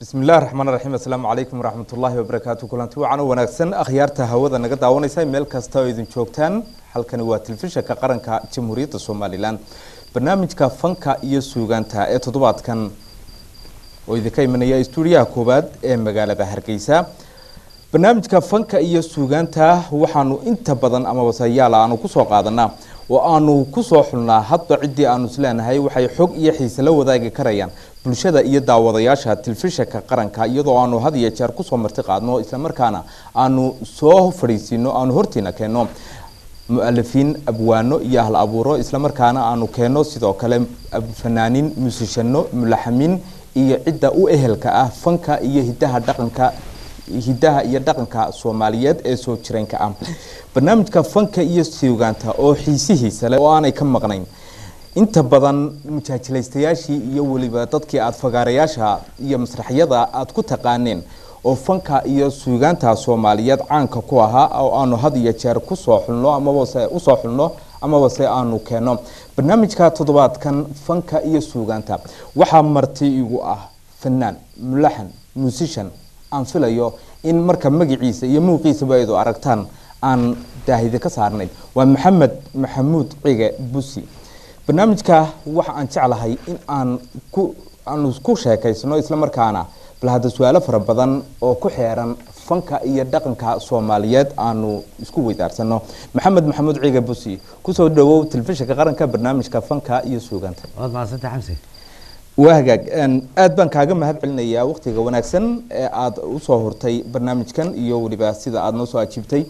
bismi illahi raxmaan raxiim assalaamu calaykum waraxmat ullaahi wabarakaatu kulanti wacan u wanaagsan akhyaarta hawada naga daawanaysa meel kasta oo idin joogtaan halkani waa telefishinka qaranka jamhuuriyadda somalilan barnaamijka fanka iyo suugaanta ee toddobaadkan oo idinka imanaya stuudiyaha koowaad ee magaalada hargeysa barnaamijka fanka iyo suugaanta waxaanu inta badan ama wasayaal aanu kusoo qaadanaa oo aanu kusoo xulnaa hadba ciddii aanu isleenahay waxay xog iyo xiise la wadaagi karayaan bulshada iyo daawadayaasha telefishinka qaranka iyadoo aanu had iyo jeer kusoo marti qaadno islamarkaana aanu soo fadhiisiino aanu hortiina keenno mu-alifiin abwaano iyo ahl abuuro islamarkaana aanu keenno sidoo kale fanaaniin muusishano mulaxamiin iyo cidda u ehelka ah fanka iyo hidaha dhaqanka hidaha iyo dhaqanka soomaaliyeed ee soo jireenka ah barnaamijka fanka iyo suugaanta oo xiisihiisa leh oo aanay ka maqnayn inta badan mujaajilaystayaashii iyo weliba dadkii aada fagaarayaasha iyo masraxyada aada ku taqaaneen oo fanka iyo suugaanta soomaaliyeed caanka ku ahaa oo aanu had iyo jeer kusoo xulno amabase usoo xulno amabase aanu keenno barnaamijka toddobaadkan fanka iyo suugaanta waxaa marti igu ah fanaan mulaxan muusishan aan filayo in marka magaciisa iyo muuqiisaba aydu aragtaan aan daahide ka saarnay waa maxamed maxamuud cige busi barnaamijka waxa aan jeclahay in aan ku aanu ku sheekaysano islamarkaana bal hadda su-aalo fara badan oo ku xeeran fanka iyo dhaqanka soomaaliyeed aanu isku weydaarsano maxamed maxamuud ciige busi kusoo dhawow telefishinka qaranka barnaamijka fanka iyo suugaanta waad mahadsantay xamsi waa hagaag aad baan kaaga mahad celinayaa waktiga wanaagsan ee aada usoo hurtay barnaamijkan iyo weliba sida aada noo soo ajiibtay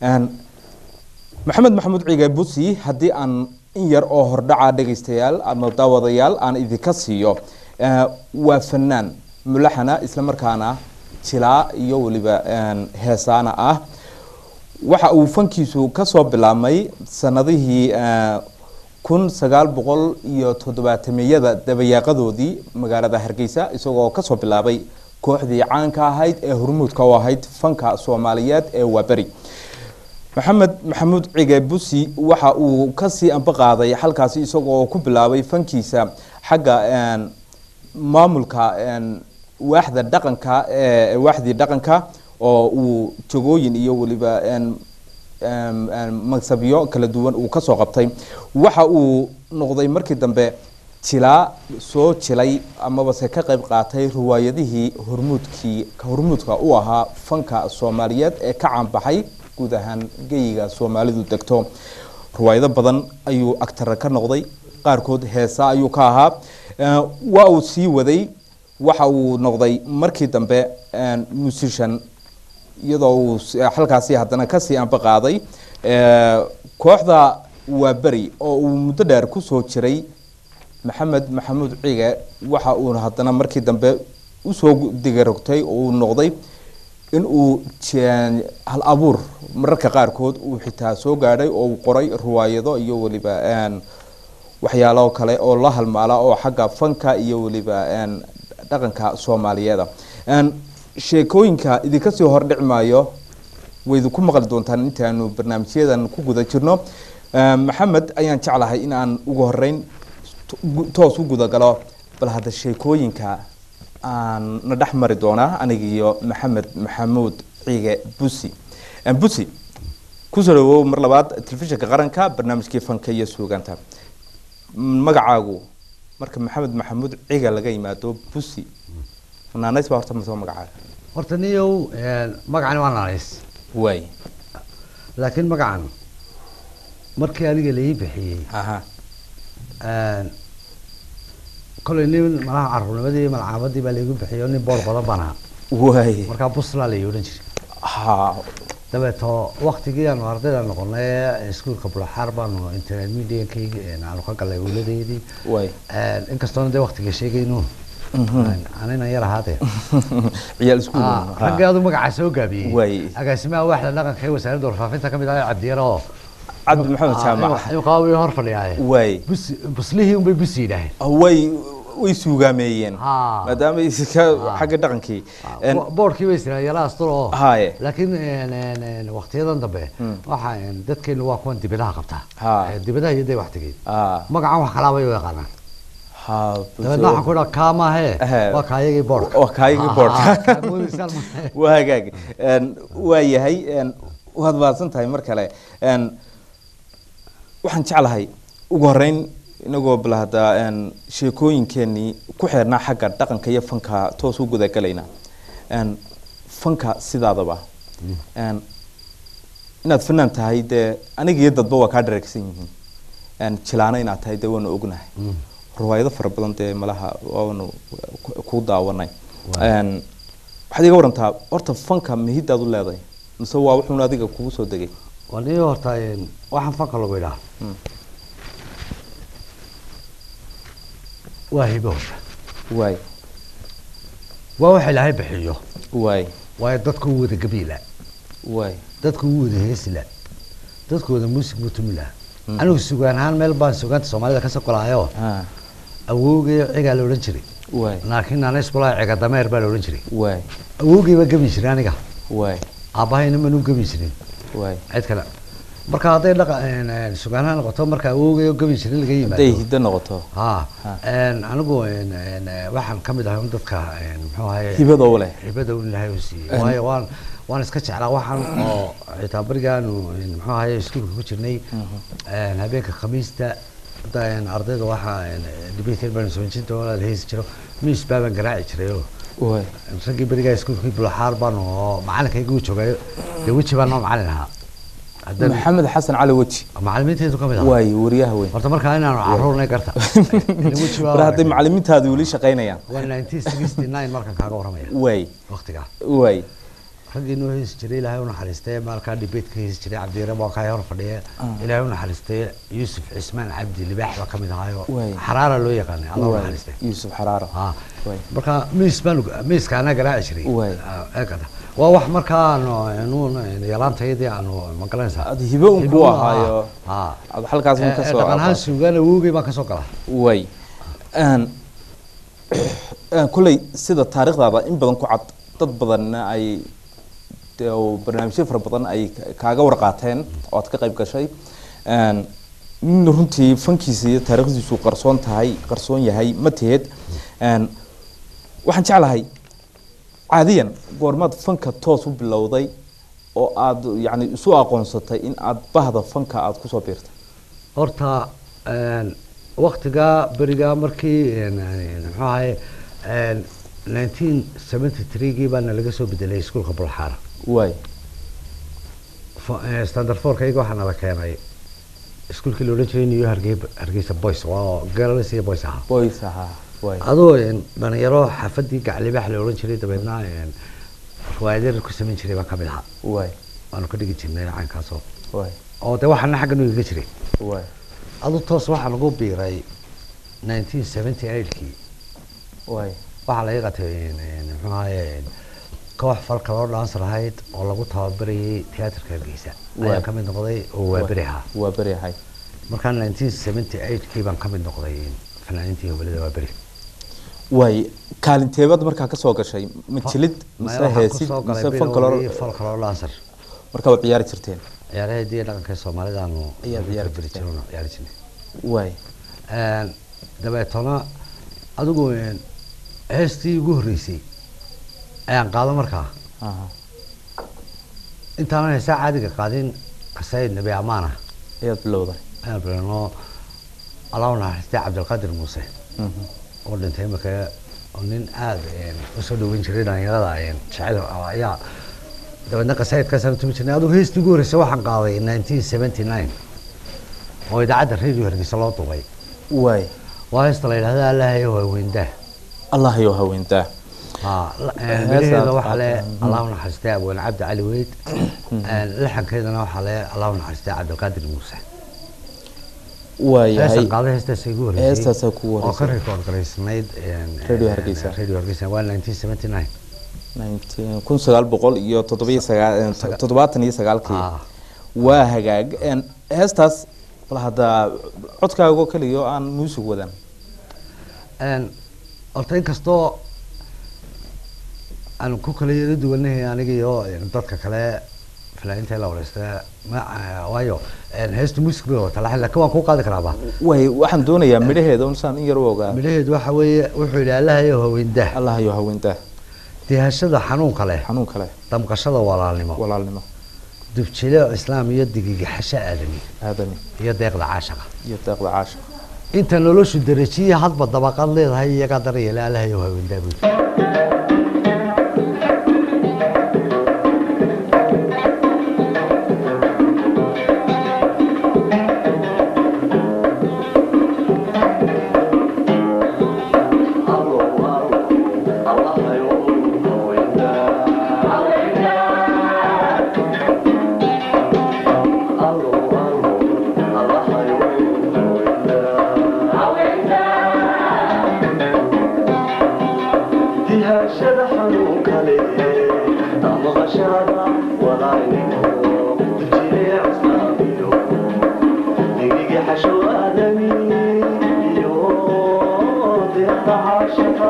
maxamed maxamuud ciige busi haddii aan in yar oo hordhaca dhegaystayaal ama daawadayaal aan idinka siiyo waa fanaan mulaxana islamarkaana jilaa iyo weliba heesaana ah waxa uu fankiisu kasoo bilaabmay sanadihii kun sagaal boqol iyo toddobaatameyada dabayaaqadoodii magaalada hargeysa isagoo kasoo bilaabay kooxdii caanka ahayd ee hormuudka u ahayd fanka soomaaliyeed ee waaberi maxamed maxamuud cige busi waxa uu kasii ambaqaaday halkaasi isagoo ku bilaabay fankiisa xagga maamulka waaxda dhaqanka waaxdii dhaqanka oo uu jagooyin iyo weliba magsabyo kala duwan uu kasoo qabtay waxa uu noqday markii dambe jilaa soo jilay amabase ka qayb qaatay riwaayadihii hormuudkii hormuudka u ahaa fanka soomaaliyeed ee ka caanbaxay guud ahaan geyiga soomaalidu degto riwaayado badan ayuu agtara ka noqday qaarkood heesa ayuu ka ahaa waa uu sii waday waxa uu noqday markii dambe musician iyadoo uu halkaasi haddana kasii ambaqaaday kooxda waa beri oo uu muddo dheer kusoo jiray maxamed maxamuud cige waxa uu haddana markii dambe usoo digarogtay oo uu noqday in uu hal abuur mararka qaarkood uu xitaa soo gaadhay oo uu qoray riwaayado iyo weliba waxyaalo kale oo la halmaala oo xagga fanka iyo weliba dhaqanka soomaaliyeeda sheekooyinka idinka sii hordhici maayo waydu ku maqli doontaan intaanu barnaamijyadan ku guda jirno maxamed ayaan jeclahay in aan ugu horeyn toos u gudagalo bal hadda sheekooyinka aan na dhex mari doonaa anigiiyo maxamed maxamuud ciige busi busi kusoo dhawow mar labaad telefishinka qaranka barnaamijkii fanka iyo suugaanta magacaagu marka maxamed maxamuud ciga laga yimaado busi naanays baa horta masoo magacaaga horta niyow magacani waa naanays waay laakiin magacan markii aniga laii bixiyey aha kollay nin malaha caruurnimadii malcaamadii baa laigu bixiyay oo nin boor badan baan ahaa waay markaa buslaa la odhan jiray ha dabeeto waktigii aanu ardayda noqonay iskuolka bulaxaar baanu intermediankii aanu ka galay weladeedii waay inkastoona dee waktiga sheegayno anina yar ahaadee ciyaal iskuul raggii adu magacaa soo gaabiyey Waay. agaasimaha waaxda dhaqanka ee wasaaradda warfaafinta kamid ah cabdiyaro oo cabdi maxamed jaamac imika way hor fadhiyaaye waay bus buslihii unbay busi yidhaaheen way way suugaameeyeen Ha. maadaama iska xagga dhaqankii boorkii bay istiraan yala astur oo haye laakiin waktiyadan dambe waxa dadkeenu waa kuwan dibadaha qabtaa Ha. Eh, dibadaha iyo dee waktigeed ah magacan wax kalaa bay u yaqaanaan ha dabeedna waxaan ku idhaa kaa maahee Ehe. waa kaayagii boodhka waa kaayagii boodhka. Ah, kaa moodaysaan maahe. waa hagaag Een, waa yahay een, waad mahadsan tahay mar kale Een, waxaan jeclahay ugu horeyn inagoo bal hadda een, sheekooyinkeenii ku xeernaa xagga dhaqanka iyo fanka toos u gudagalayna Een, fanka sidaadaba Een, inaad fanaan tahay dee aniga iyo dadba waa kaa dhareegsan yihiin Een, jilaano inaad tahay dee waanu ognahay Mm. riwaayado fara badan dee malaha waanu ku- ku daawanay Waa. Een, waxaad iga warantaa horta fanka mihidaad u leedahay mise waa wuxuun adiga kugu soo degay waa nii horta een, waxaan fanka lagu idhaa Mm. waa hibo horta waay waa waxa ilaahay bixiyo waay waayo dadku u wada gabiila waay dadku u wada heesila dadku wada muusig buu tumila Mm. anigu sugaan ahaan meel baan sugaanta soomaalida kasoo golaayo ha awowgay cigaa la odhan jiray waay laakiin aan iskulaa ciga dameer baa la odhan jiray waay awowgay baa gabi jiray aniga waay aabbahayna manu gabi jirin waay cid kale marka hadday dhaqa sugaanaha noqoto marka awowgay oo gabi jirin laga hadday yimaado hiddo noqoto ha Ha. een, anigu een, een, waxaan ka mid ahay un dadka een, muxuu ahaye hibada u leh hibada un ilaahay u siiyey Een. waayo waan waan iska jeclaa waxaan oo xitaa berigaanu een, muxuu ahaye iskuulka ku jirnay een, habeenka khamiista da- een, ardayda waxaa dhibateyn baan soonjinta oo la heesi jiro miis baabaan garaaci jiray oo waay raggii berigaa iskuulkii bulaxaar baan oo macalinkayga u joogay dee weji baan noo macalin ahaa haddana maxamed xasan cali weji macalimiinteedu ka mid ahaa waay wariyaha weyn horta markaa inaanu caruurnay garta weji mar hadday macalimiintaadi weli shaqaynayaan waa 1969 markan kaaga waramaya waay waqtigaa waay raggii noo heesi jiray ilaahay u naxariistay maalkaa debate ka heesi jiray cabdiyare baa kaa hor fadhiya ilaahay u naxariistay yuusuf cismaan cabdi libaax baa ka mid ahaayo Waay. xaraara loo yaqaanay alla u waay naxariistay yuusuf xaraaro ha waay marka miis baan miiska anaa garaaci jiray Waay. Ah, eegada waa wax markaa aanu aanu yalaantayadii aanu magalanaysaa Aad hibo un ku ahaayo. ha Aad halkaas un ka soo dhaqan ahaan aqoon. suugaan awowgay baan ka soo galaa way Een, een, kolley sida taariikhdaada in badan ku cad dad badanna ay dee oo barnaamijyo fara badan ay ka- kaaga warqaateen oo aad ka qayb gashay Een, nin runtii fankiisa iyo taariikhdiisu qarsoon tahay qarsoon yahay ma teed Een, waxaan jeclahay caadiyan goormaad fanka toos u bilowday oo aad yacni isu aqoonsatay in aad bahda fanka aad kusoo biirtay horta een, waktigaa berigaa markii een, een, muxuu ahaye een, 1973gii baana laga soo bedelay iskuulka bulxaara waay Fo- eh, standard fourkayga waxaa nala keenay iskuulkii la odhan jiray new hargeysa hargeysa boys waa girls iyo boys ahaa boys ahaa waay adoo een, dhalinyaro xaafadii gaclibaax la odhan jiray dabeedna een, riwaayadyo ku samayn jiray baan ka mid ahaa waay waanu ka dhigi jirnay caynkaasoo waay oo de waxaana xagga nu iga jiray waay adu toos waxaan ugu biiray 1978kii waay waxaa laga qatay een, een, muxuu ahaye koox falka loo dhaansan lahayd oo lagu tababarayay tiyaatarka hargeysa Waay. ayaan ka mid noqday oo waa beri ahaa waa beri ahay markaa 1978kii baan ka mid noqday fanaaniintii gobolada waa beri waay kaalinteebaad markaa ka soo gashay ma jilid mise heesid mise fankalor falka loo dhaansan markaa waad ciyaari jirteen ciyaaraheedii iyo dhaqanka soomaalidaanu Ayaa ciyaari beri jirteen. jirno ciyaari jirnay waay Een, dabeetana adigu een, heestii ugu horreysay ayaan qaado markaa aha intaanan heesaa caadiga qaadin kasayd nabi amaana ayaad bilowday ayaan bilano allahu naxariistay cabdilqaadir muuse Mhm. oo dhintay imika oo nin aada een, usoo dhaweyn jiray dhalinyarada een, jecel oo ayaa dabeedna qasaydkaasaan tumi jirnay adigu heestii ugu horreysay waxaan qaaday 1979 oo idaacadda radio hargeysa loo duubay waay waa heesta la yidhahda allahayo waaweyndaa allah iyo haweentaa ها heesaad ميرهيدا waxa le qaatan. الله naxariistay abwaan cabdi cali weyd laxankeedana waxa le allah naxariistay cabdilqaadir muuse waayahay heesan qaaday heestaas igu horeysay Heestaasaa kugu oo ka horeysay. record garaysnayd Radio Hargeysa. radio hargeysa waa 1979 19 kun sagaal boqol iyo toddobiyo sagaa- Saga- toddobaatan iyo sagaalkii Ah. waa hagaag Een, heestaas bal hadda codkaagoo keliya oo aan muusig wadan een horta inkastoo aan ku kala yara duwanahay aniga iyo een, dadka kale fanaaniinta la wareystay ma waayo een, heesta music bay wata laakiin laakiin waan kuu qaadi karaaba way waxaan doonayaa midhaheeda un saan in yar u ogaa midhaheedu waxa weeye wuxuu yidhi allahayo haweendah allah iyo haweentaa dihashada xanuunka leh xanuun kale damqashada walaalnimo walaalnimo dubjile islaam iyo digigaxasho aadami aadami iyo deeqda caashaqa iyo deeqda caasha inta noloshu darajiye hadba dabaqad leedahay iyagaa daryeela allahayo haweendaa buu yidhi. dihashada xanuunka leh damaqashada walaalnimo jireec islaamiyo digiga xasho aadami iyo deeqda caashaqa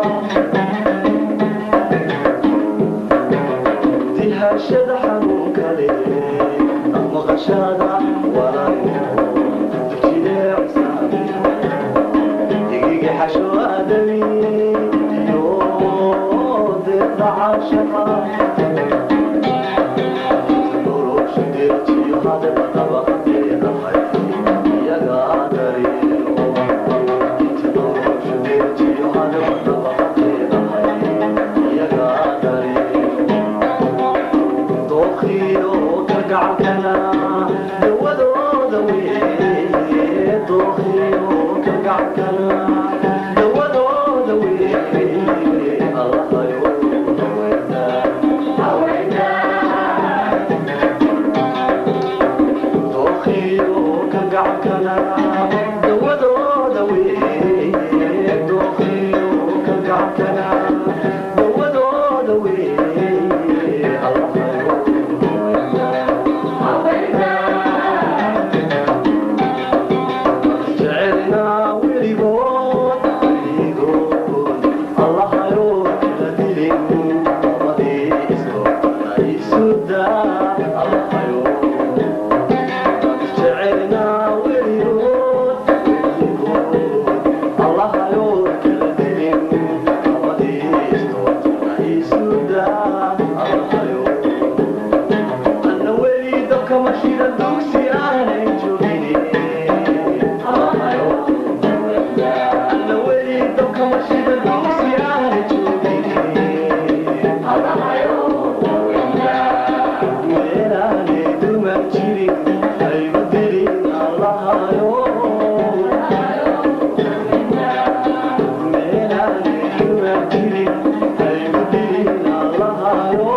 dihashada xanuunka leh damaqashada walaalnimo jireec islaamiyo digiga xasho aadami iyo deeqda caashaqa nolosha deertiyo hadaba dabaqadeedahay iyagaa dareero inta nolosha deertiyo hadaba dabaqadeedahay iyagaa dareero dookhiyo kalgacalkana dawadooda weeye dookhiyo kalgacalkana dawadooda weeye allahayo dookhiyo kalgacalkana dawadooda weeye dookhiyo kalgacalkana dawadooda weeye allahayo jecelnaa weligood weligood allahayo kala dilin labadiiso aysuda allahayo jecelnaa weligood weligood allahayo kala dilin labadiiso aysuda allahayo ana weli dabkama shida dugsi aanay joogin ana weli dabkama shida dugsi aanay joogin meelaanay duman jirin haygu dilin allahayo meelaanay duman jirin haygu dilin allahayo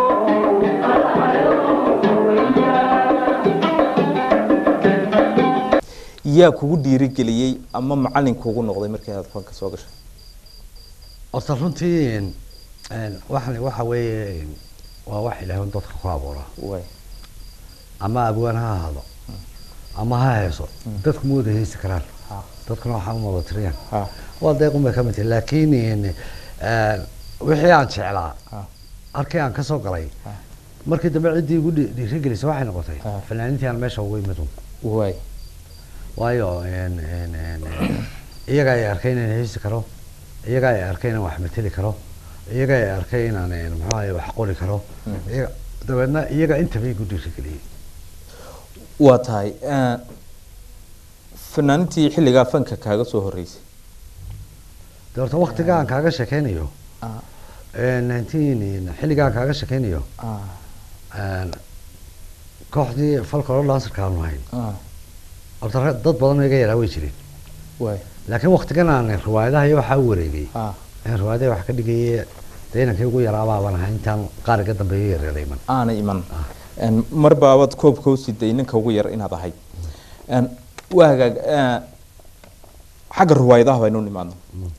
yaa kugu dhiirigeliyey ama macalin kugu noqday markii aad fanka soo gashay horta runtii een, een, waxan waxa weeye een, waa wax ilaahay un dadka ku abuuraa way ama abwaan ha ahaado ama ha heeso dadku ma wada heesi karaan ha dadkuna waxaa uma wada tiriyaan ha waa deequn bay ka mid tahay laakiin een, een, wixii aan jeclaa ha halkii aan kasoo galay ha markii dambe ciddii igu dhi- dhiirigelisay waxay noqotay Ah. fanaaniintii aan meesha ugu imid un way waayo een, een, een, een, iyaga ay arkay inaan heesi karo iyaga ay arkay inaan wax mateli karo iyaga ay arkay inaan een, muxuu ahaye wax qori karo Mhm. iyaga dabeedna iyaga intaba igu dhiirigeliyey waa tahay eh, fanaaniintii xilligaa fanka kaaga soo horeysay de horta waktiga aan kaaga sheekeynayo ah nineteen xilliga aan kaaga sheekeynayo ah een, kooxdii folklore dancerka aanu ahayn ah horta rag- dad badan oo iga yaraa way jireen way laakiin waktigan aan riwaayadaha iyo waxaa u wareegay ah aan riwaayadaha wax ka dhigayay dee inankii ugu yaraabaa baan ahaa intaan qaar iga dambeeyo yareera iman aanay iman En mar baabad koobka u siday ninka ugu yar inaad ahayd En waa hagaag eh, xagga riwaayadaha baynu nimaadno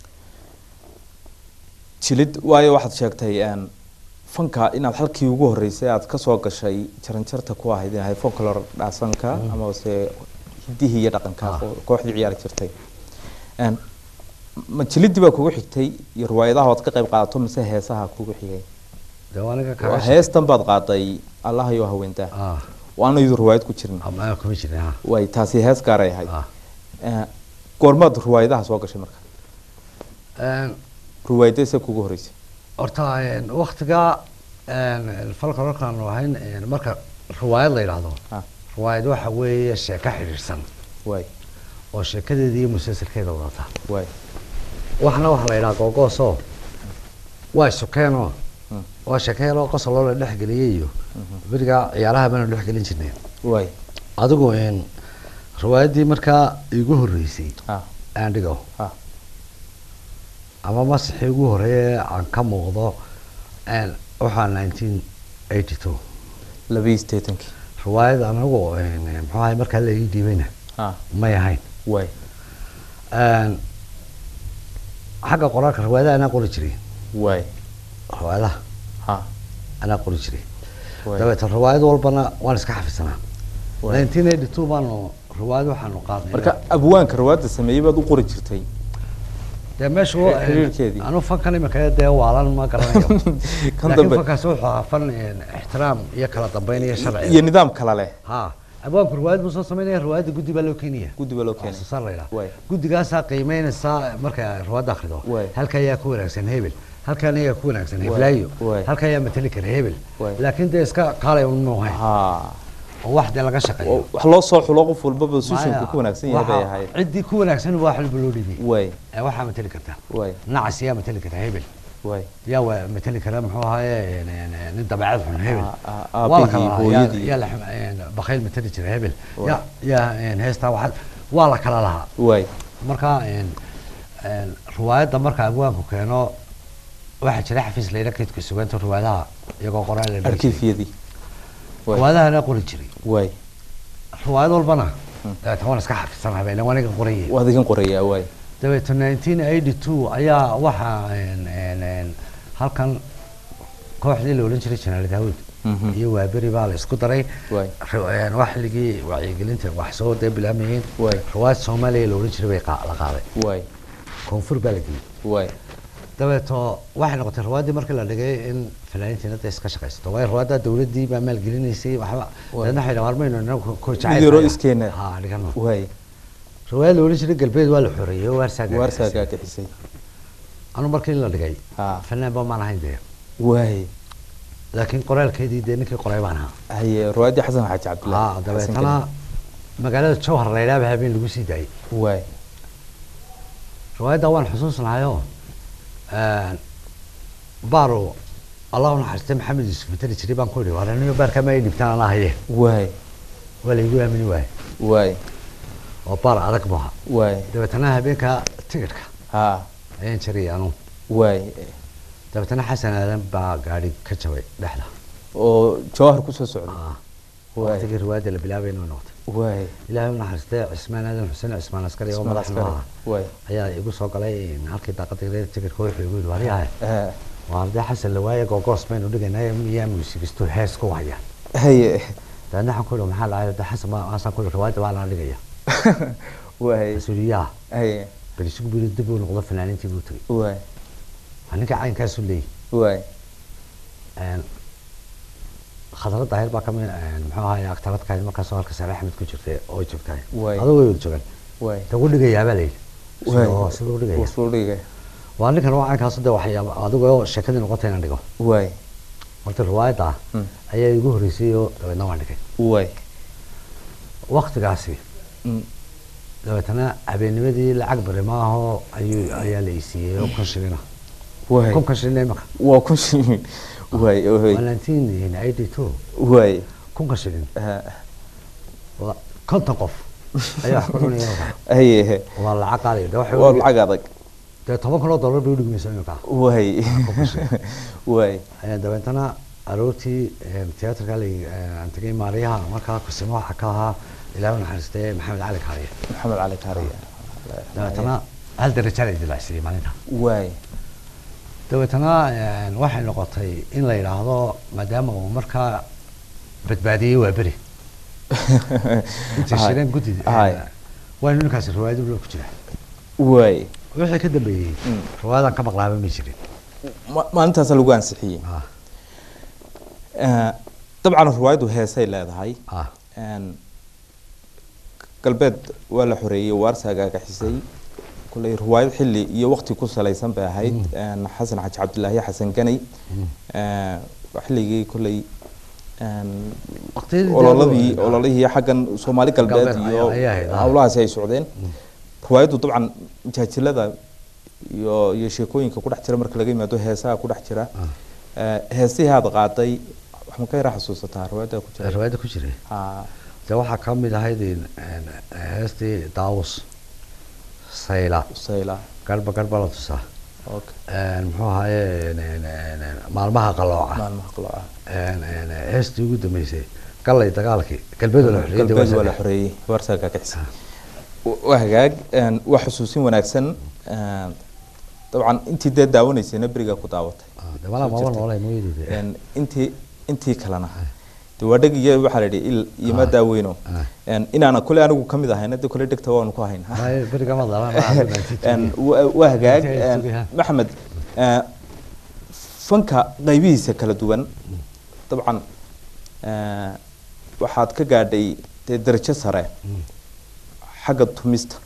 jilid waayo waxaad sheegtay en, fanka inaad halkii ugu horeysay aad kasoo gashay jaranjarta ku ahayd inahay folklore dhaasanka ama se hidihii iyo dhaqanka Ah. oo kooxdii ciyaari jirtay En, ma jilidii baa kugu xigtay iyo riwaayadaha ood ka qayb qaadato mise heesaha kugu xigay dee waa aniga waa kaaga heestan baad qaaday allahayo haweentaa ah waana iyadu riwaayad ku jirin ama kuma jirin ha way taasi hees gaaray ahayd Ah. Eh, goormaad riwaayadaha soo gashay marka Een, riwaayadayse kugu horeysay horta een, waktiga een, falka markaanu ahayn een, marka riwaayad la yidhaahdo Ah. riwaayad waxa weeye sheeko xidhiidhsan way oo sheekadeeda iyo musalsalkeeda wadata way waxna waxa la yidhaha googoosoo waa sukeenoo Mm. waa sheekayaloo qosoloo la dhexgeliyey iyo berigaa ciyaaraha baanu dhexgelin jirnay way adigu een, riwaayaddii markaa igu horreysay ah aan dhigo ah ama masixii ugu horeeye aan ka muuqdo een, waxaa nineteen eighty two labiyi sideetankii riwaayad anagu een, muxuu ahay markaa la ii dhiibayna ah may ahayn way Een, xagga qoraalka riwaayadaha anaa qori jiray way riwaayadaha ha anaa qori jiray way dabeetan riwaayad walbana waan iska xafidsanaa Waay. nineteen eighty two baanu riwaayad waxaanu qaadnay marka abwaanka riwaayadda sameeyey baad u qori jirtay dee meeshu xiriir- xiriirkeedii. anu fankan imika dee waalan ma garanayo kan laakiin dambe fankaasi wuxuu ahaa fan een, ixtiraam iyo kala dambeyn iyo sharci iyo nidaam kala leh ha abwaanku riwaayad buu soo samaynaya riwaayadda guddi baa loo keenaya guddi baa loo keenay waxsoosaar la yidhaha Waay. guddigaasaa qiimeynaysaa marka riwaayadda akhrido Waay. halka ayaa ku wanaagsan hebel halkan ayaa ku wanaagsan heblaayo Waay. halka ayaa matali kara hebel Waay. laakiin dee iska kaalay un muuhayn ha oo wax dee laga shaqeeyo wax loo soo xulo qof walbaba sushinku Maya, ku wanaagsan yahay bay waxa- ahayd ciddii ku wanaagsan waa xilba loo dhibay way ee waxaa matali karta way nacas yaa matali kara hebel way yaa waa matali kara muxuu ahaaye een, een, nin dabeecad xun hebel Ah, ah, waa la aabihii, kala lahaa, yaa- hooyadii. yaa la xum- een, bakayl matali jira hebel Waay. yaa yaa een, heestaa waxaad waa la kala lahaa way marka een, een, riwaayadda marka abwaanku keeno waxaa jira xafiis layidha kaydka sugaanta riwaayadaha iyagoo qoraal la dhihi jiray. arkiifyadii way riwaayadahana qori jiray way riwaayad walbana dabeetan waan iska xafidsanahay baa ilan waniga qorayay waad igan qorayaa way dabeetan nineteen eighty two ayaa waxaa een, een, een, halkan kooxdii la odhan jiray janaal daawud Mhm. iyo waaberi baa la isku daray Waay. Ri- een, wax xilligii wacyigelinta wax soo dee bilaamayeen Waay. riwaayad soomaaliya la odhan jiray bay qaa- la qaaday way koonfur baa la geliyey way dabeeto waxay noqotay riwaayaddii markii la dhigay in fanaaniintiina da iska shaqaysato waayo riwaayadda dawladdii baa maalgelinaysay waxba Waay. dabeedna waxay dhahaan warmayno inagu ko Mid yaroo iskeena. ha dhigano way riwaayad la odhan jiray galbeed waa la xoreeyey oo waarsaa waarsaa gaadhisay. gaagixisay anu markii la dhigay ha fanaan ba maan ahayn dee way laakiin qoraalkeedii dee ninkii qoray baan ahaa haye riwaayadii xasan xaaji ha cabdillah dabeetana magaalada jowhar la yidhaha habeen lagu sii daayey way riwaayadda waan xusuusnahayoo baaro allahu naxariistay maxamed yuusuf matali jiray baan ku idhi war anigo baarkaa ma ay dhibtaan anaa haye way waa laygu aamini waaye way oo baar adag maaha way dabeetana habeenka tigidhka ha ayaan jariyay anu way dabeetana xasan aadan baa gaadhi ka jabay dhexda oo jawahar kusoo socday Ah, Waay. waqtigii riwaayadda la bilaabayna way noqotay way ilaahay u naxariistay cismaan aadan xuseen cismaan askari oo Ismail madax Askari. noo ah way ayaa igu soo galay halkii daaqadii reer tigidhka wuxuu igu yidhi waryahay ha waa arday xasan lawaaye googoos baynu dhiganay miyaa muusigistu hees ku haya haye dabeedna waxaan ku idhi maxaa dhacay de xasan baa aasaan ku idhi riwaayadda baa lana dhigaya way mas-uuliyaha haye bal isugu biri dib uu noqdo fanaaniintii buu tegey way waa ninka caynkaasu leeyahy way Een, khadrad daahir baa kamid muxuu ahaay aktaradkaadi markaasoo halka sare axmed ku jirtay oo ay joogtahay Waay. adoo way wada joogan way tagu dhigayaa baa layidhi way sidoo siduu dhigaya wasuu dhigay waa ninkan waa caynkaasu de waxyaaba adigoo sheekadii noqotay inaan dhigo way horta riwaayadda ah Mm. ayaa igu horreysay oo dabeedna waan dhigay way waktigaasi Mm. dabeetana habeennimadii lacag bari maahoo ayuu ayaa la isiiyey oo kun shilina way kunkan shilina imaka waa kun shilin way waa way nineteen eighty two way kunkan shilin ha waa konton qof ayaa wax ku cunaya imaka haye waa lacag qaali de waxay waa u dhig- lacag adag dee toban kun oo dollar bay udhigmaysa imika way way Ee, dabeetana aroortii ee, tiyaatarka la aan tegay maariyaha markaa kusimo waxaa ka ahaa ilaahu naxariistay maxamed cali kaariye maxamed cali kaariya dabeetana hal daraja la dilaacsiiyey maalinta way dabeetana een, waxay noqotay in la yidhaahdo maadaama uu markaa badbaadiyey waa beri inta Hay. shireen guddi Hay. waynu ninkaasi riwaayad ulo ku jira way wixii ka dambeeyey Mm. riwaayadan ka maqlaaba ma jirin Ma- maalintaasa lagu ansixiyey Ah, Eh, dabcan riwaayaddu heesay leedahay ah Een, galbeed waa la xoreeyey waarsa agaagaxisay kuley riwaayad xilli iyo waqti ku salaysan bay ahayd Een, xasan xaji cabdilaahi xasan ganay Een, xilligii kuley een, Waqtiyadii ololadii daawo- ololihii xaggan soomaali galbeed Galbeed iyo ayay ahayd, ah. howlahaasi ay socdeen riwaayaddu dabcan majaajilada iyo iyo sheekooyinka ku dhex jira marka laga yimaado heesaha ku dhex jira Ee, heesihii aad qaaday wax ma ka yara xasuusataa riwaayadda ku jira riwaayadda ku jiray Ha, dee waxaa ka mid ahayd in- in heestii daawus sayla sayla garba garba la tusaa okay Een, muxuu ahaaye een, een, een, een, maalmaha qalooca maalmaha qalooca Een, een, heestii ugu dambeysay gallay dagaalkii galbeed la xoriyay galbeed waa la xoreeyey warsa gaagixisa waa hagaag een, waa xusuusin wanaagsan een, dabcan intii dee daawanaysayna berigaa ku daawatay de malaa maba noolay mooyadii Een, intii intii kalena de waa dheg iyo waxaa la yidhi il iyo ma daaweyno Ah. Een, inaana kule anigu kamid ahayna de kule dhegta waanu ku hayn beriga ma dalan Een, waa waa hagaag Intii ay een, sugayaan. maxamed ee, fanka qaybihiisa kala duwan dabcan ee, waxaad ka gaadhay dee darajo sare xagga tumista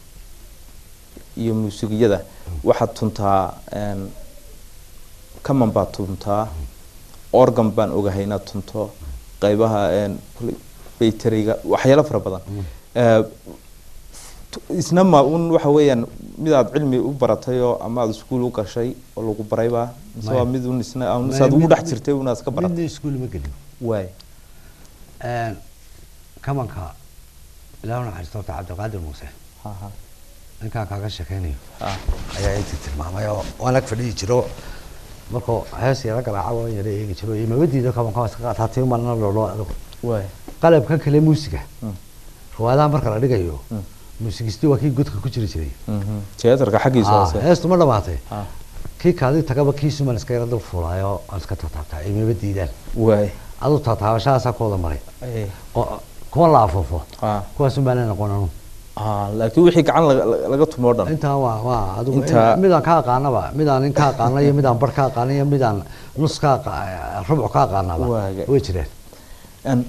iyo muusigiyada waxaad tuntaa een, kaman baad tuntaa organ baan ogahay inaad tunto qaybaha een, kule bayteriga waxyaalo fara badan Ee, tu- isna ma un waxa weeyaan mid aad cilmi u baratay oo ama aad iskuul u gashay oo lagu barayba mise Maya. waa mid un isna un Maya, saad ugu mid- dhex jirtay unaad iska midna baratay iskuul ma gelin waay Een, kamanka ilaahu naxariisto horta cabdiqaadir muuse ha ha ninkaan kaaga sheekeynayo ha ayaa intii tilmaamay oo waan ag fadhiyi jiro markuu hees yara garaaca waan yara eegi jiro iyo mabadiida kabanka waa iska qaataa tii malna lolo adigu waay qalabka kale muusiga Mm. riwaayadaha marka la dhigayo Mm. muusigisti waa kii godka ku jiri jiray Mhm. theaterka xaggiisa Ah, hoose heestu ma dhamaatay ha kii kaadi tagaba kiisuman iska yara dul fuulaayo aan iska taataabtaa ay maba diidaan waay aduu taataabashahaasaa ku wada maray Eh, oo kuwa la afuufo ha kuwaasun baana noqon anu ha laakiin wixii gacan laga- laga- laga tumo o dhan intaa waa waa adigu Intaa- midaan ka aqaanaba midaan nin ka aqaana iyo midaan bar ka aqaana iyo midaan nus ka aqa- rubuc ka aqaanaba Waaga. way jireen Een,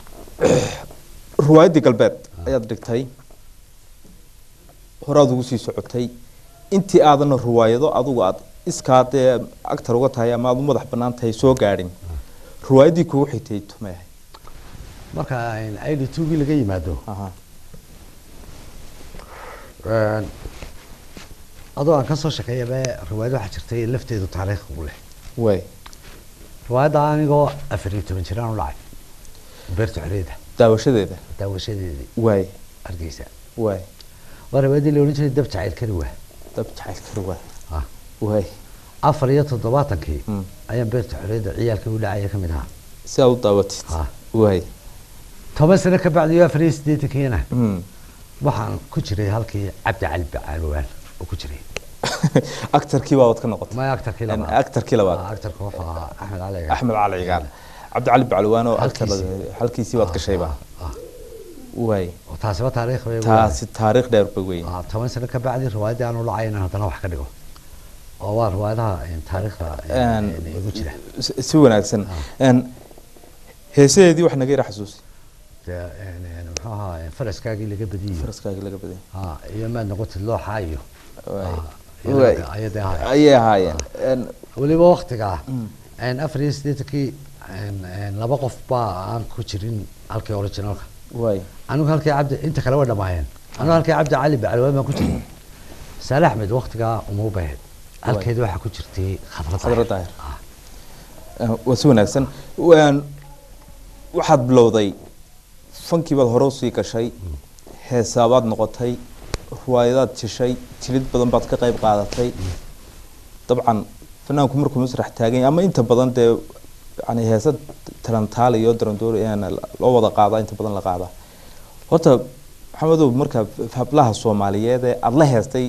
riwaayaddii galbeed ayaad dhigtay horaad ugu sii socotay intii aadana riwaayado adugu aad iskaa dee actar uga tahay ama aad u madax banaan tahay soo gaadhin riwaayaddii kugu xigtay tumay ahayd marka id tugii laga yimaado aha een, adoo aan kasoo shaqeeyaba riwaayad waxaa jirtay lafteedu taariikh u leh waay riwaayadda anigoo afar iyo toban jiraan u dhacay beerta xoreeda daawashadeeda daawashadeedii waay hargeysa waay waa riwaayaddii la odhan jiray dab jacayl kari waa dab jacaylka waay Ah. waay afar iyo toddobaatankii Mm. ayaan beerta xoreeda ciyaalkii u dhacaya ka mid ahaa si aad u daawatid Ah. waay toban sano ka bacdi iyo afar iyo siddeetankiina Mm. waxaan ku jiray halkii cabdi cali bacalwaan oo ku jiray actarkii baad ka noqotay maya actarkii Een, labaad actarkii labaad Ah, actarka wuxuu ahaa axmed cali axmed cali cigaal cabdicali bacalwaan oo actar Halkiisii. halkiisii baad gashayba Ah, waay oo taasiba taariikh bay taasi taariikh dheer ba weyn Ah, toban sano ka bacdi riwaayaddii aan u dhacay inaan haddana wax ka dhigo oo waa riwaayadaha een, taariikhda een, Een, een, igu jira si- si wanaagsan Een, heesadeedii wax naga yara xasuusi dee een, een, muxuu ahaa een, faraskaagii laga badiyo faraskaagii laga baday Ah, iyo maad noqotid looxa iyo Waay. Ah, Waay. iyada- ayadii ahayd. ayay ahaayeen Een, weliba waktigaa een, afar iyo siddeetankii een, een, laba qof baa aan ku jirin halkii originalka waay anigu halkii cabdi inta kale way dhamaayeen anigu halkii cabdi cali bacalwaan baan ku jiray saale axmed waktigaa uma baahid halkeeda waxaa ku jirtay Khadra khadrad Daahir. Een, waa si wanaagsan Een, waxaad bilowday fankii baad hore usii gashay heesaabaad noqotay riwaayadaad jeshay jilid badan baad ka qayb qaadatay dabcan fanaanku markuu masrax taagan yahay ama inta badan dee yani heesa talantaal iyo darandoor loo wada qaadaa inta badan la qaadaa horta maxamedow marka hablaha soomaaliyeed ee aada la heestay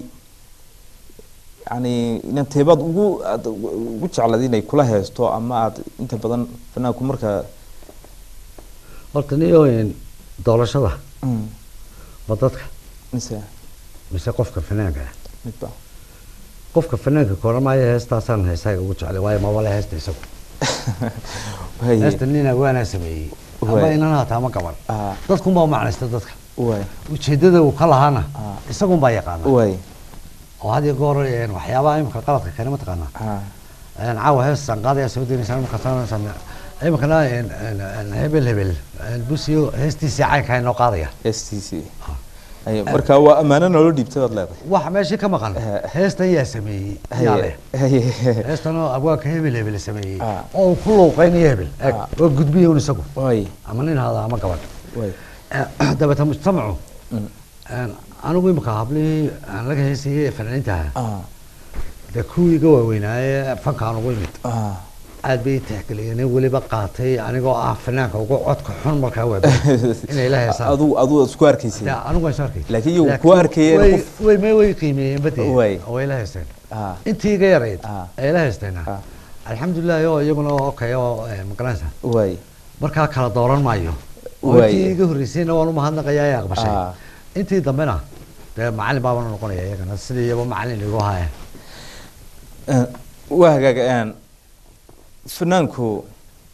yani inanteebaad ugu aad ugu jeclayd inay kula heesto ama aad inta badan fanaanku marka horta niyo een, doorashada ma dadka mise mise qofka fanaanka ah midba qofka fanaanka koran maayo heestaasaan heesaaga ugu jeclay waayo maba le heesta isagu Waay. heesta nin awaanaa sameeyey ama Waay. inan hataa ma qaban Ah. dadkunbaa u macnaysta dadka waay ujeedada uu ka lahaana Ah. isagunbaa yaqaana waay oo had iyo goor een, waxyaabaha imika qaladka keena mataqaanaa ah een, caawa heestan qaadaya soo daynaysaan markaasaan imikana een, een, een, hebel hebel een, busiyo heestiisii caynkaa inoo qaadaya s t c Ay, marka waa ammaano naloo dhiibtay baad leedahay waxa meeshii ka maqan Eh. heestan yaa sameeyey yaa leh Haye. heestan oo abwaanka hebel hebel sameeyey Ah. oo uu ku luuqaynayo hebel eeg Ah. oo gudbiya un isagu waay ama nin hada ama gabadh waay Eh, dabeeta mujtamacu Mm. een, anigu imika hablihii aan laga heesayay ee fanaaniinta ahaa ah dee kuwii iga waaweynaaye fankaan ugu imid ah aad bay tixgeliyeen weliba qaatay anigoo ah fanaanka ugu codka xun markaa waa inay la heesaan adu adu isku arkaysay Ya, anigu waan soo arkay Laakiin iyagu kuwa arkayeen way- qof- way may way qiimeeyeen bade Way. oo way la heesteen ah intii iga yarayd Ah. ay la heesteena Ah. alxamdulilah oo iyaguna okay oo eh, magaranaysa waay markaa kala dooran maayo oo Way. intii iga horreysayna waan umahadnaqayaa ee aqbashay Ah. intii dambena dee macalin baabana noqonaya iyagana sidii iyaba macalin igu haya Eh, waa hagaaga een, fanaanku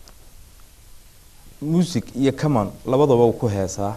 music iyo common labadaba uu ku heesaa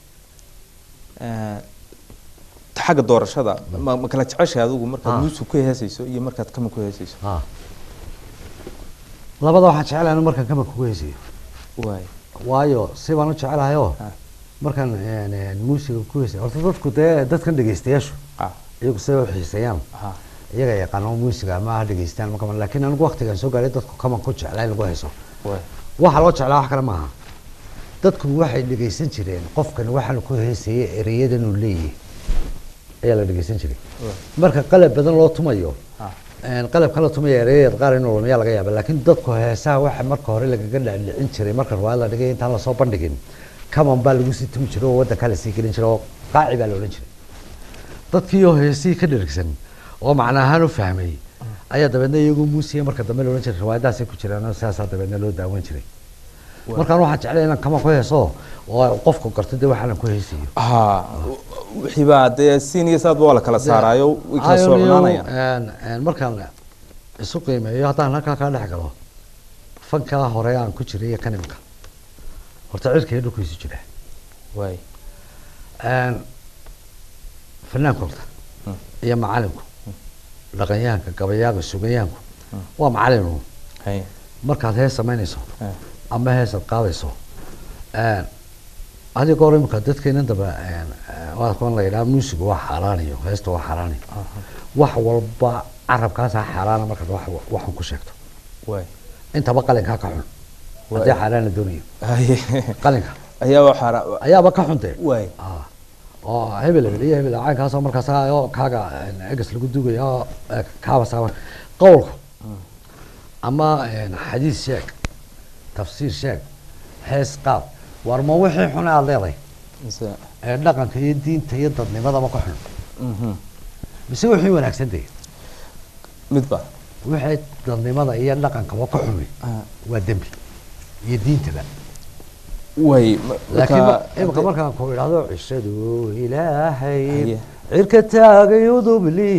Eh, xagga doorashada ma ma kala jeceshahay adigu markaad Ah. music ku heesayso iyo markaad common ku heesayso Ah. labada waxaan jecelahay inu markaan kama kugu heysiyo waay waayo si baan u jecelahay oo Ah. markaan een, een, muusiga ku heysay horta dadku dee dadkan dhegeystayaashu ah iyagu siday u xiiseeyaan ah iyaga yaqaano muusiga ama ha dhegeystaan ma kaman laakiin anigu waqtigaan soo gaaray dadku kaman ku jeclaa in lagu hayso waay waxa loo jeclaa wax kale maaha dadku waxay dhegeysan jireen qofkan waxaan ku heysayay ereyadan uu leeyahay ayaa la dhegeysan jiray waay marka qalab badan loo tumayo ah een, qalabkan la tumaya ereyada qaar inuu lumiyaa laga yaaba laakiin dadku heesaha waxa marka hore lagaga dhacdhicin jiray marka riwaayad la dhigay intaan lasoo bandhigin kaman baa lagu sii tumi jiray oo waddankaa lasii gelin jiray oo qaaci baa la odhan jiray dadkii oo heesihii ka dhergsan oo macna ahaan u fahmay ayaa dabeedna iyagu muusiya marka dambe la odhan jiray riwaayadaasay ku jiraan oo sidaasaa dabeedna loo daawan jiray Waa. markaan waxaan jeclay inaan kaman ku heeso oo qofku garto dee waxaanan ku heesayo ah wixii baa dee siin iyo saadba waa la kala saaraayo way kala soo cunaanayaan markaan isu qiimeeyo haddaan halkaa kaa dhex galo fankaa hore aan ku jiray iyo kanimka horta cirka iyo dhulku isu jira waay fanaanku horta Mm. iyo macalinku dhaqanyahanka gabayaaga sugayaanku waa macalinu hay markaad hees samaynayso eh, ama heesaad qaadayso adiga hore imika dadkeena daba waa kuwan la yidhaha muusiga waa xaaraanayo heesta waa xaaraanayo wax walba carabkaasaa xaaraana markaad wax waxun ku sheegto waay intaba qalinkaa ka xun haddii xaaraan la doonayo haye qalinka ayaa waxaa ayaaba ka xuntee waay Ah, oo hebel hebel iyo hebel caynkaasoo markaas ah, oo kaaga eh, egas lagu dugaya oo eh, kaaba saaban qowlku ama eh, xadiis sheeg tafsiir sheeg hees qaab war ma wixii xun aad leedahay mise ee dhaqanka iyo diinta iyo dadnimadaba ka xun mhm mise wixii wanaagsan dee midba wixii dadnimada iyo dhaqankaba ka xumi Ah. waa dembi iyo diintaba way ma- laakiin ma- marka- imika markaan ku idhahdo cishadu ilaahay Haye. cirka taagay udubli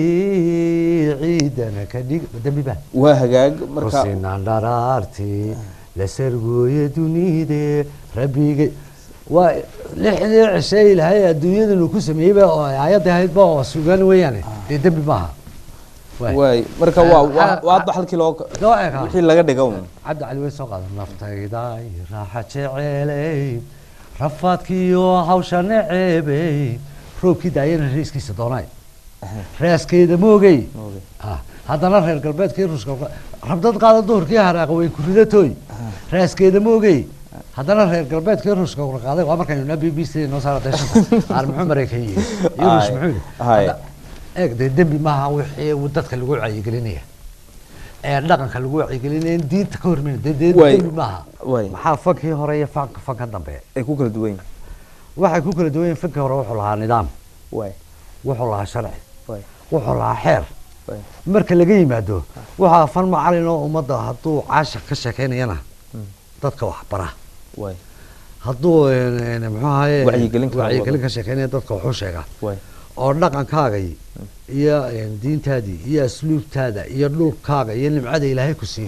ciidana ka dhig dembi baa waa hagaag marka rusinaan dharaarti la sargooye dunide rabbiga waa lixdii cishe ilaahay adduunyadan uu ku sameeyeyba oo ay aayadda ahaydba oo sugan weeyaane dee dembi maaha Waay. waay marka waa waa Ah, waa ah, hadda halkii loo loo eega. wixii laga dhiga un cabdi cali way soo qaadan naftayday raaxa jeceley rafaadkiiyo hawsha neceebey roobkii daayana reeskiisa doonaay reeskeeda moogey Moogey. Ah, haddana reer galbeedkii ruuska rabdad qaada duhurkii haraaqa way ku ridatooy reeskeeda moogey haddana reer galbeedkii ruuska ura qaaday waa markaynu b b c noo saara deeshanta qaar muxuu maraykan yihi iyo ruus Ay, muxuu yihi ay. Hadda, eeg dee dembi maaha wixii uu dadka lagu wacyigelinaya ee dhaqanka lagu wacyigelinaya in diinta ka hormayn dee dee Way. dembi maaha Way. maxaa fankii hore iyo fanka fanka dambe ay ku kala duwan yihiin waxay ku kala duwan yihiin fankii hore wuxuu lahaa nidaam waay wuxuu lahaa sharci waay wuxuu lahaa xeer waay marka laga yimaado waxaa fan macalin oo ummadda hadduu caashir ka sheekeynayana dadka wax bara waay hadduu een, een, muxuu ahaye Wacyigelin ka wacyigelin wado. ka sheekeynaya dadka waxu sheegaa waay oo dhaqankaagay iyo een, diintaadii iyo asluubtaada iyo dhulkaaga iyo nimcada ilaahay ku siiyey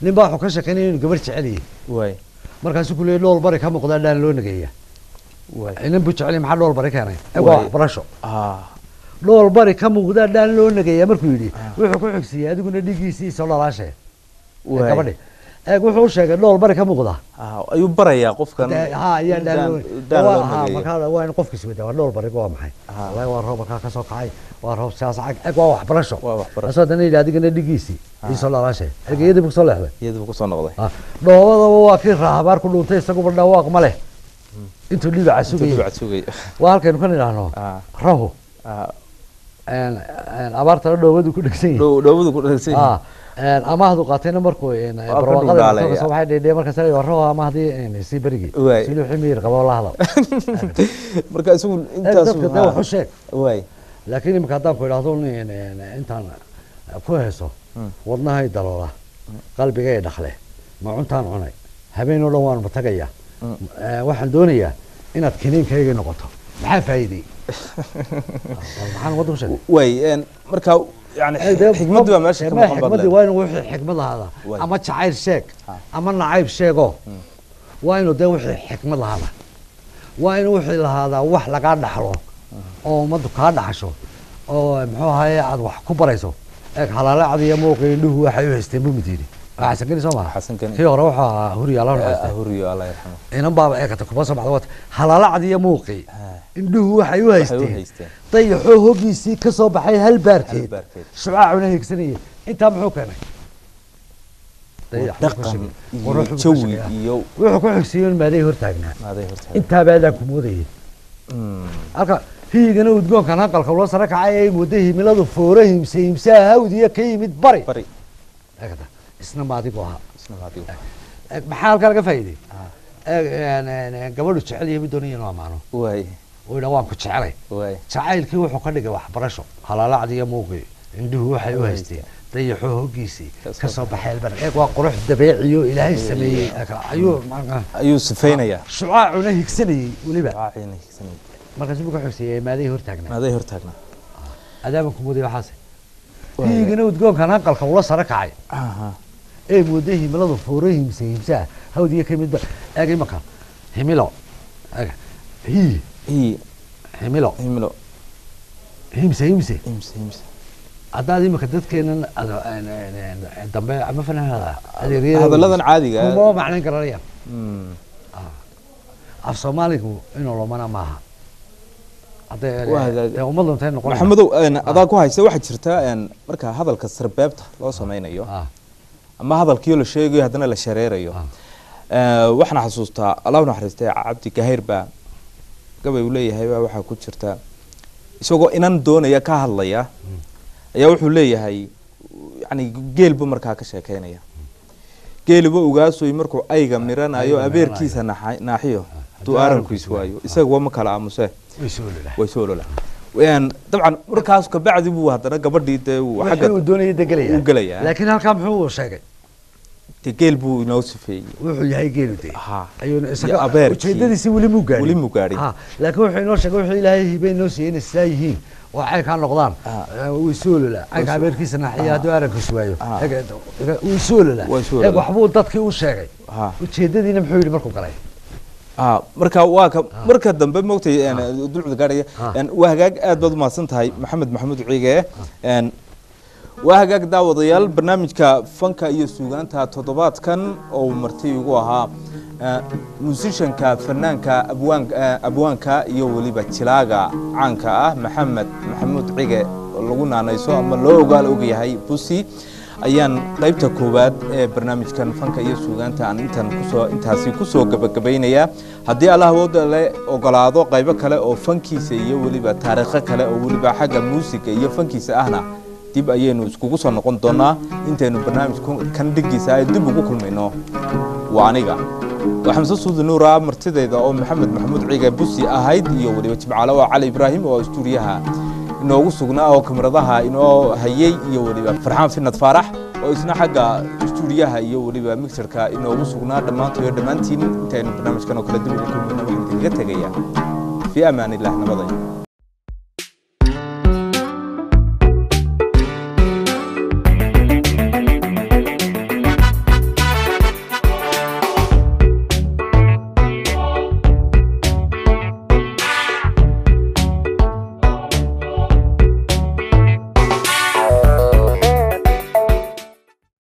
nin baa wuxuu ka sheekeynaya inuu gabar jecel yahay waay markaasuu ku leeyay dhool bari ka muuqdaa dhaan loo nageeya waay inan buu jecel yahay maxaa dhool bari keenay eeg waa Waay. waxbarasho ah dhool bari ka muuqdaa dhaan loo nageeya markuu yidhi wuxuu ku xigsiiyey adiguna dhigiisii soo dhalaashe waay gabadhi eeg wuxuu u sheegay dhool bari ka muuqdaa ah ayuu barayaa qofkan Dee, ha ayaa in daan- dhaan daan loo ha nageeyo. markaa waa in qofkiis wada waa dhool bariga waa maxay Ah. wallahi waa roob markaa ka soo kacay waa roob siyaas cag eeg waa waxbarasho Waa waxbarasho. asoo haddana yidhi adigana dhigiisii ii soo dhalaashe ergeyadii buu soo leexday iyaduu kusoo noqday Ah, dhoobadaba waa kii raahabaar ku dhuuntay isaguba dhawaaq ma leh intuu dhibaca intuu sugayay dibacad sugay waa halkaynu ka nidhaahno ah rahu ah een, een, abaartana dhoobadu ku dhegsan yahay dhow dhowadu ku dhagsan Ah, een, amaahdu qaatayna markuu een, ka barwaaqada dhundhaalaya. markuu soo baxay dheedhee markaas la rahu amahdii een, sii berigii Waay. sii wixii miyir qabo la hadal marka isagu Eeg, intaas dadka dee wax u sheeg waay laakiin imika haddaan ku idhaahdo een, een, intaan ku heeso Mm. wadnahay daloola qalbigay dhakle macuntaan cunay habeen oo dhan waan matagaya Mm. Eh, waxaan doonayaa inaad kiniinkayga noqoto maxaa faa'iidey maxaan wadda ku sheegay waay een marka yani Eh, dee xikmaddu baa meesha ka ma- maqan xikmaddii baad waa inuu wixii xikmad lahaada Waay. ama jacayl sheeg Ah. ama nacayb sheego waa inuu dee wixii xikmad lahaada waa inuu wixii lahaadaa wax lagaa dhaxlo oo ummaddu kaa dhaxasho oo muxuu ahaye aad wax ku barayso eeg halaalacdi iyo muuqi indhuhu waxay u haysteen buu mid yidhi waa xasan geni soo maha Xasan Geni. kii hore wuxuu ahaa huriyaala Ah, haystay huriyo allah yarxamo inan baaba eegata kuma soo baxda wata halaalacdi iyo muuqi Ah. indhuhu waxay u Waxay u haysteen haysteen. dayaxoo hoggiisii ka soo baxay hal baarkeed Hal baarkeed. shucaacuna hiigsanayay intaa muxuu keenay Dayax buu ku dhaqan shaqeeyay. iyo Qurux buu ku jawi shaqeeyaa. iyo wuxuu ku xigsiiyo in maaday hortaagnaa maaday horta intaa baadaan ku moodayay Mm. halka hiyigana udgoonkan hanqalka loo sare kacay ay muddo himiladu foore himse himsaha hawdiya ka yimid bari bari eegata isna ma adigu ahaa isna waa adigu. Eeg, maxaa halkaa laga faa'iiday Eeg, een, een, een, gabadhu jecel yahay mid doonaya inuu ammaano waay uu yidhaa waan ku jecelay waay jacaylkii wuxuu ka dhigay waxbarasho halaalacdi iyo muuqii indhuhu waxay u haysteen dayaxoo hoggiisii Ka soo ka soo baxay albar eeg waa qurux dabeeciyo ilaahay sameeyey ayuu ayuu sifaynayaa shucaacuna higsanayey weliba Raacina higsanay. markaasuu ka xogsiiyey maaday hortaagnaa maaday hortaagnaa adaaban ku muday waxaase Waa- hiyigana udgoonkan hanqalka ula sare kacay aha ee mooday himiladu fooro himse himsaha hawdiya ka midba eeg imanka himilo eeg hiyi ii himilo himlo himse himse imse imse haddaad imika dadkeenan ado- een- een- een dambe ama fanaanada adeeryada hadalladan caadiga ah. kuma macnayn garanayaan Mm. af soomaaligu inuu lumana maaha hadday Waa hagaag- dee ummad luntay noqon maxamedow een, adaa ku haysta waxaa jirta een, marka hadalka sarbeebta loo sameynayo ah ama hadalkiio la sheegayo haddana la shareerayo Ah. Eh, waxaan xasuustaa allahu naxariistay cabdi gahayr baa gabay uu leeyahay baa waxaa ku jirta isagoo inan doonaya ka hadlaya ayaa wuxuu leeyahay yani geelbu markaa ka sheekeynaya geeliba ogaasoy markuu ayga miranayo Ayga abeerkiisa naxa- naaxiyo duu aarankiis waayo isaga ma kala aamuse way soo lulaha way soo lola Een, dabcan markaas kabacdi buu haddana gabadhii dee uu wixii uu xagga doonayay de gelaya uu gelayaa. laakiin halkaa muxuu sheegay dee geel buu inoo sifeeyey wuxuu yahay geelu de Ha. ayuuna Iyo isaga abeerkii. ujeedadiisi weli muu gaadhin Weli muu gaadhin. Ha, laakiin wuxuu inoo sheegay wuxuu ilaahay hibe inoo siiyey inay sidaa yihiin oo caynkaa noqdaan Ah. Eh, wuu soo lola caynka abeerkiisa naxiya hadduu arankiisu waayo Ah. Eeg, eeg, wuu soo lola Waa soo eeg lola. waxbuu dadkii u sheegay Ha. ujeedadiina muxuu yidhi markuu galay ah marka waa ka marka dambe moogtay een, dulcda gaadhaya Ah. een, waa hagaag aad baad umahadsan tahay maxamed maxamuud ciige een, waa hagaag daawadayaal barnaamijka fanka iyo suugaanta toddobaadkan oo uu marti igu ahaa eh, musishanka fanaanka abwaan eh, abwaanka iyo weliba jilaaga caanka ah maxamed maxamuud cige oo lagu naanayso ama loo ogaal ogyahay busi ayaan qaybta koowaad ee barnaamijkan fanka iyo suugaanta aan intan kusoo intaasi kusoo gabagabaynayaa haddii allah awooda le ogolaado qaybo kale oo fankiisa iyo weliba taariikho kale oo weliba xagga muusiga iyo fankiisa ahna dib ayaynu iskugu soo noqon doonaa intaynu barnaamijku kan dhigiisa ay dib ugu kulmayno waa aniga waa xamse suudi nuura martidayda oo maxamed maxamuud ciige busi ahayd iyo weliba jimcaale oo cali ibraahim oo istuudiyaha inoogu sugnaa oo kamaradaha inoo hayey iyo weliba farxaan finad faarax oo isna xagga istuudiyaha iyo weliba mixerka inoogu sugnaa dhammaantood iyo dhammaantiin intaynu barnaamijkan oo kale dib ugu kulmayno waxaan idinkaga tegaya fii amaan illah nabaday